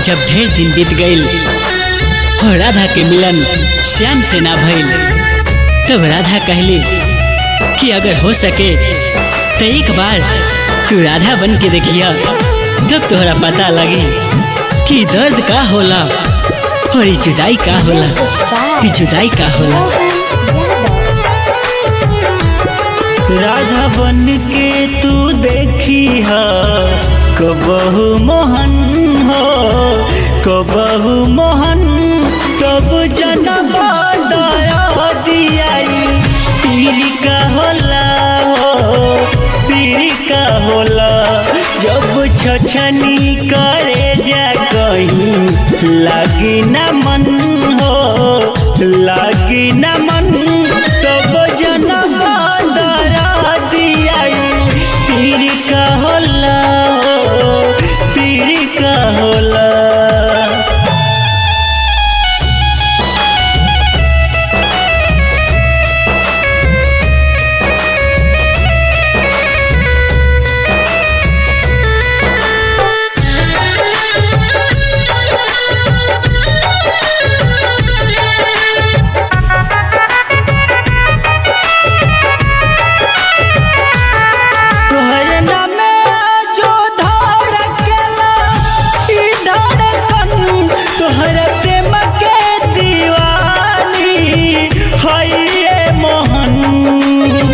जब ढेर दिन बीत गईल और राधा के मिलन श्याम से ना भइल तब राधा कहली कि अगर हो सके तो एक बार तू राधा बन के देखिया जब तोहरा पता लगी कि दर्द का होला और ई जुदाई का होला ई जुदाई का होला राधा बन के तू देखी हा कबहू मोहन हो कबहू मोहन तब जनम दया दियाई पीरी का होला हो पीरी का होला जब छछनी करे जा कहीं लागी न मन हो लागी न मन तब जनम दरा दियाई पीरी का होला हो पीरी का होला तोहर नामे जो धड़केला ई धड़कन तोहर प्रेम के दीवानी हई ये मोहन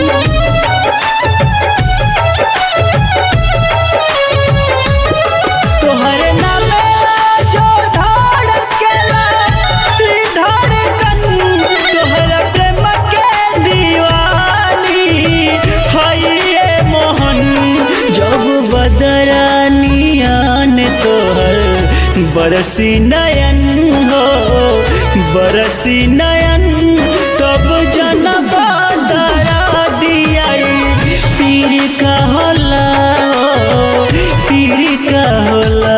तोहर नामे जो धड़केला ई धड़कन तोहर प्रेम के दीवानी हई ये मोहन जब बदरानियान तोहर बरसी नयन हो बरसी नयन तब जनम दरा दियाई पीर का होला हो पीर का होला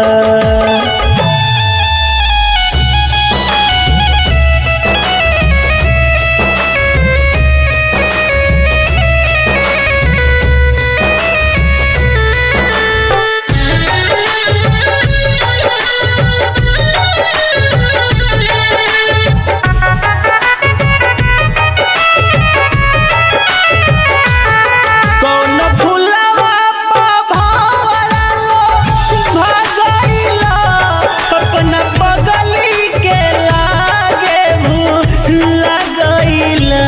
कौन फुलवा पा भंवरा लो भगैला अपना बगली के लागे भूल लगैला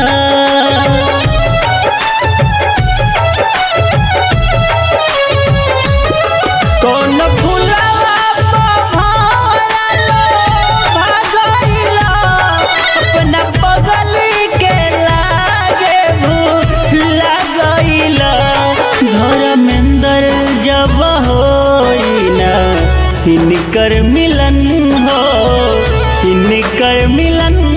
कौन फुलवा पा भंवरा लो भगैला अपना बगली के लागे भूल लगैला धर्मेंद्र जब होइना इनकर मिलन हो इनकर मिलन